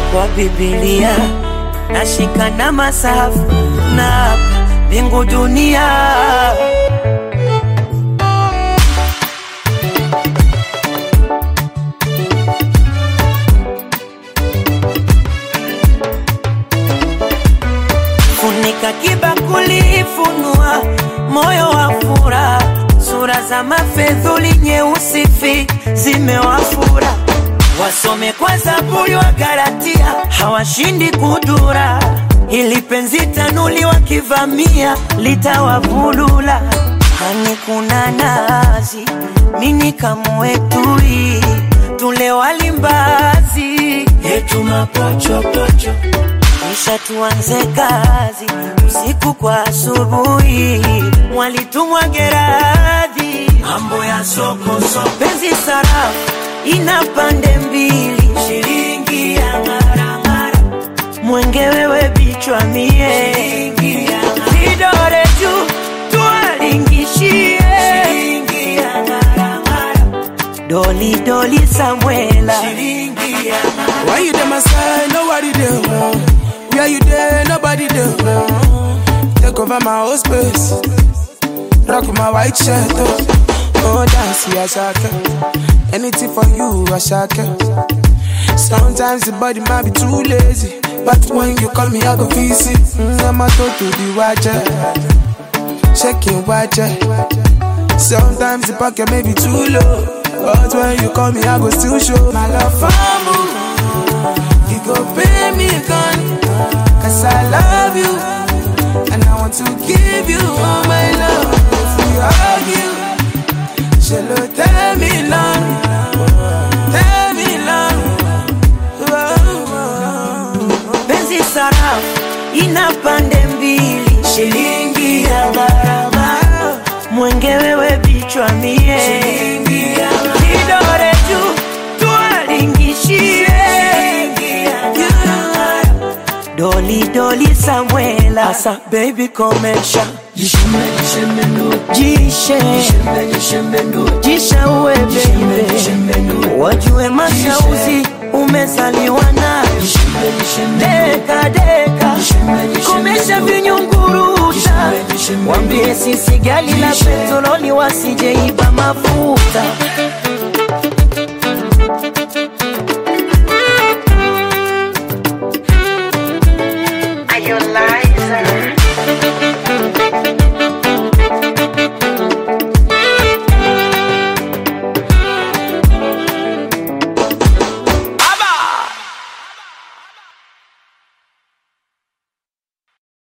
kwa Biblia nashika na masafu na hapa mbingu dunia funika kibakuli, funua moyo wa furaha, sura za mafedhuli nyeusi fi zimewafura, wasome kwa Zaburi wa Galatia, hawashindi kudura, ili penzi tanuli wakivamia litawavulula. Hani kuna nazi, mini kamwetui, tule walimbazi yetu mapochopocho kisha tuanze kazi usiku kwa asubuhi, mwalitumwa Geradhi, mambo ya soko soko, penzi sarafu ina pande mbili, shilingi ya ngaramara, mwenge wewe bichwa mie, shilingi ya vidore juu tuwalingishie, shilingi ya ngaramara, doli doli Samuela, shilingi ya Why you there, my side? Nobody there. Where you there? Nobody there. Take over my whole space. Rock my white shirt. Oh, oh dance, yeah, shaka. Anything for you, I shaka. Sometimes the body might be too lazy. But when you call me, I go visit. Mm, I'm a to to the watcher. Checking watcher. Sometimes the pocket may be too low. But when you call me, I go still show my love for you. You go pay me gun. Cause I love you. And I want to give you all my love. If we argue, she'll tell me long. Tell me long. penzi sarafu ina pande mbili, shilingi ya gharama, mwenge wewe bichwa mie, shilingi ya kidore juu tuwalingishie, shilingi ya gharama, doli doli Samuela, asa baby komesha jishe jisha uwe baby, wajue mashauzi umezaliwa nayo deka deka, komesha vinyunguruta, wambie sisi gali la petroli wasijeiba mafuta